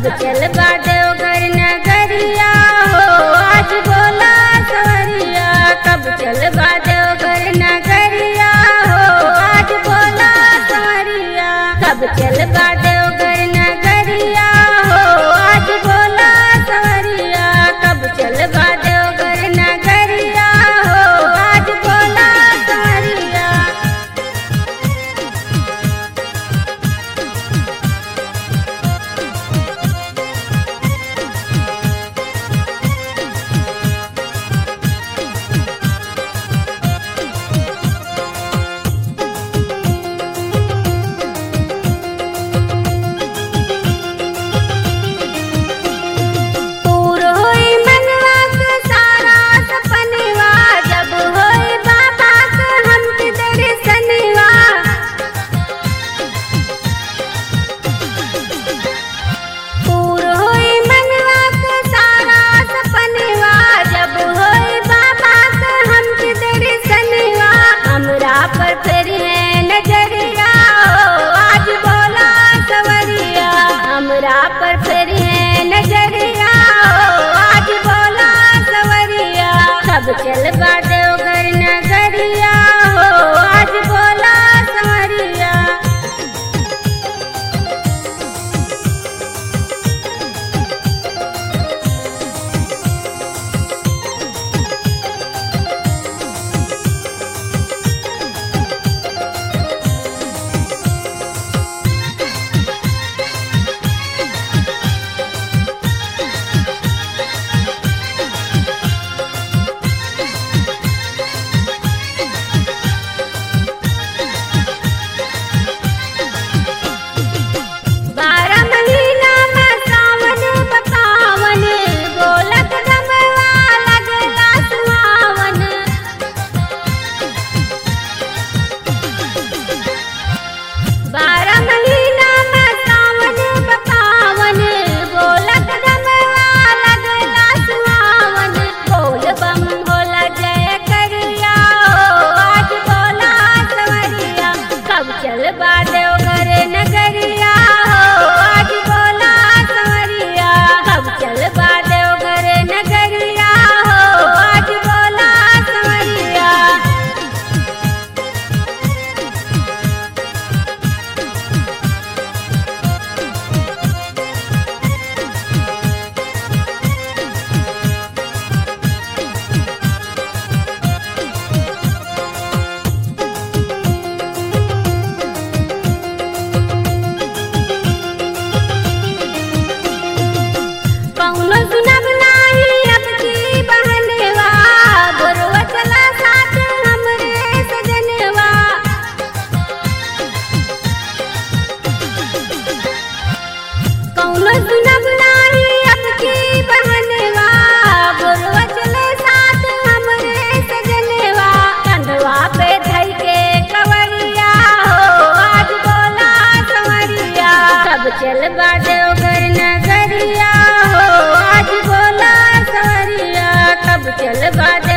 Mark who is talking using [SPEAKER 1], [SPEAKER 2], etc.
[SPEAKER 1] कब चल देवघर नगरिया हो आज बोला सवरिया कब चल देवघर नगरिया हो आज बोला सवरिया कब चल देवघर नगरिया हो आज बोला सवरिया कब चल देवघर नगरिया हो आज बोला सवरिया पूर होई मनवा के सारा सपनवा जब होई बाबा के हमके दर्शनवा पूर होई मनवा के सारा सपनवा जब होई बाबा के हमके दर्शनवा हमरा पर फिर है नजरिया ओ आज बोला सवरिया हमरा पर फिर है नजरिया ओ आज बोला सवरिया कब चल देवघर नगरिया हो आज बोला सवरिया बारह महीना में सावन बतावन बोलत गमवा लगला सुहावन बारह महीना में सावन बतावन बोलत गमवा लगला सुहावन बोल बम भोला जय करिया ओ आज बोला सवरिया कब चल देवघर नगरिया हो आज बोला सवरिया कब चल देवघर नगरिया हो आज बोला सवरिया कौनो सुनब नाही अब की बहनवा गोरवा चला साथ हमरे सजनवा कौनो सुनब नाही अब की बहनवा गोरवा चले साथ हमरे सजनवा कंधवा पे धई के कवरिया हो आज बोला सवरिया कब चल देवघर नगरिया हो आज बोला सवरिया कब चल